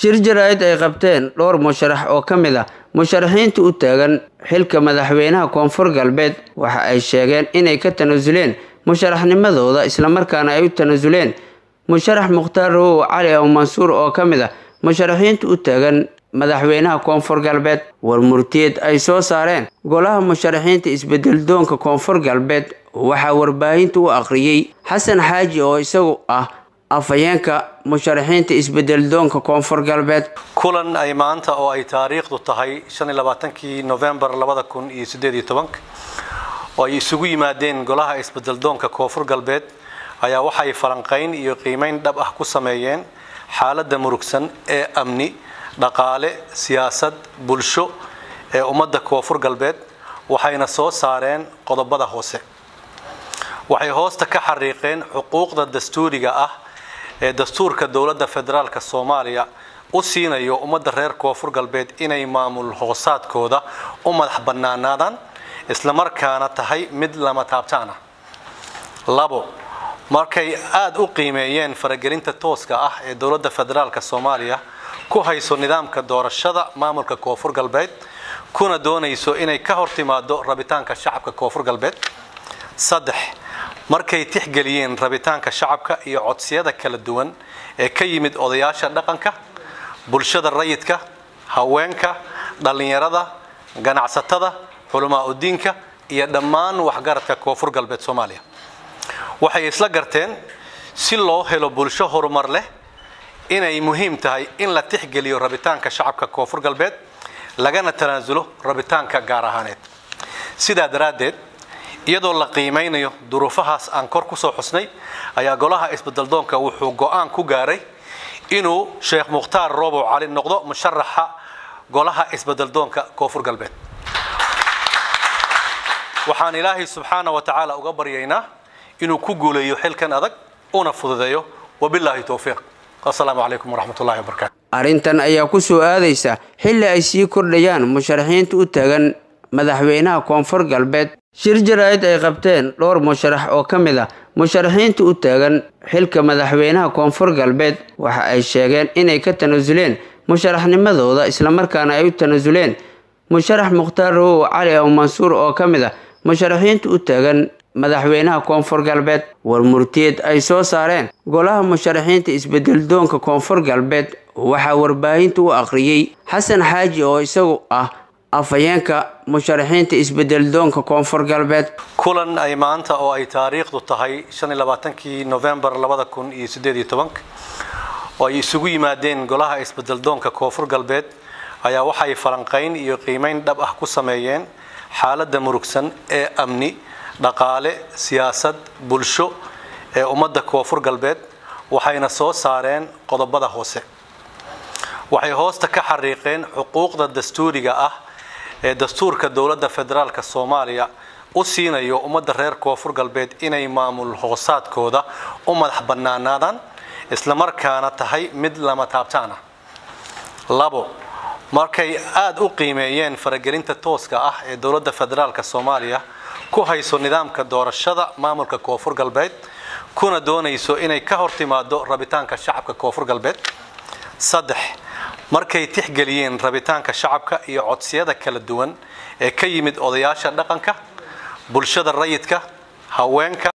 shir jaraa'id ay qabteen dhowr musharax oo ka mid ah musharaxiinta u taagan xilka madaxweynaha koonfur galbeed waxa ay sheegeen inay ka tanaasuleen musharaxnimadooda islamarkaana ay u tanaasuleen musharax mukhtaar rowow cali aw mansuur oo ka mid ah musharaxiinta u taagan madaxweynaha koonfur galbeed war murtiyeed ay soo saareen golaha musharaxiinta isbedeldoonka koonfur galbeed waxaa warbaahinta u akhriyey xasan xaaji oo isagu ah afhayeenka musharaxiinta isbedeldoonka koonfur galbeed kulan ay maanta oo ay taariikhdu tahay kii novembar oo ay isugu yimaadeen golaha isbedeldoonka koonfur galbeed ayaa waxay falanqayn iyo qiimayn dhab ah ku sameeyeen xaaladda murugsan ee amni dhaqaale siyaasad bulsho ee ummadda koonfur galbeed waxayna soo saareen qodobada hoose waxay hoosta ka xariiqeen xuquuqda dastuuriga ah ee dastuurka dowladda federaalk soomaaliya u siinayo ummadda reer koonfur galbeed inay maamul hoosaadkooda u madax bannaanaadaan islamarkaana tahay mid lama taabtaan ah labo markay aada u qiimeeyeen faragelinta tooska ah ee dowladda federaalk soomaaliya ku hayso nidaamka doorashada maamulka koonfur galbeed kuna doonayso inay ka hor timaado rabitaanka shacabka koonfur galbeed saddex markay tixgeliyeen rabitaanka shacabka iyo codsiyada kala duwan ee ka yimid odayaasha dhaqanka bulshada rayidka haweenka dhallinyarada ganacsatada culamaa udiinka iyo dhammaan waxgaradka koonfur galbeed soomaaliya waxay isla garteen si loo helo bulsho horumar leh inay muhiim tahay in la tixgeliyo rabitaanka shacabka koonfur galbeed lagana tanaasulo rabitaanka gaar ahaaneed sidaa daraaddeed iyadoo la qiimaynayo duruufahaas aan kor kusoo xusnay ayaa golaha isbedeldoonka wuxuu go-aan ku gaaray inuu sheekh mukhtaar roobow cali noqdo musharaxa golaha isbedeldoonka koonfur galbeed waxaan ilaahay subxaana wa tacaala uga baryaynaa inuu ku guuleeyo xilkan adag una fududeeyo wabilaahi towfiiq asalaamu calaykum waraxmatullahi wabarakatu arrintan ayaa ku soo aadaysa xilli ay sii kordhayaan musharaxiinta u taagan madaxweynaha koonfur galbeed shir jaraa'id ay qabteen dhowr musharax oo ka mid ah musharaxiinta u taagan xilka madaxweynaha koonfur galbeed waxa ay sheegeen inay ka tanaasuleen musharaxnimadooda islamarkaana ay u tanaasuleen musharax mukhtaar rowow cali aw mansuur oo ka mid ah musharaxiinta u taagan madaxweynaha koonfur galbeed war murtiyeed ay soo saareen golaha musharaxiinta isbedeldoonka koonfur galbeed waxaa warbaahinta u akhriyey xasan xaaji oo isagu ah afhayeenka musharaxiinta isbedeldoonka koonfur galbeed kulan ay maanta oo ay taariikhdu tahay kii novembar oo ay isugu yimaadeen golaha isbedeldoonka koonfur galbeed ayaa waxay falanqayn iyo qiimayn dhab ah ku sameeyeen xaaladda murugsan ee amni dhaqaale siyaasad bulsho ee ummadda koonfur galbeed waxayna soo saareen qodobada hoose waxay hoosta ka xariiqeen xuquuqda dastuuriga ah ee dastuurka dowladda federaalk soomaaliya u siinayo ummadda reer koonfur galbeed inay maamul hoosaadkooda u madax bannaanaadaan islamarkaana tahay mid lama taabtaan ah labo markay aada u qiimeeyeen faragelinta tooska ah ee dowladda federaalk soomaaliya ku hayso nidaamka doorashada maamulka koonfur galbeed kuna doonayso inay ka hor timaado rabitaanka shacabka koonfur galbeed saddex markay tixgeliyeen rabitaanka shacabka iyo codsiyada kala duwan ee ka yimid odayaasha dhaqanka bulshada rayidka haweenka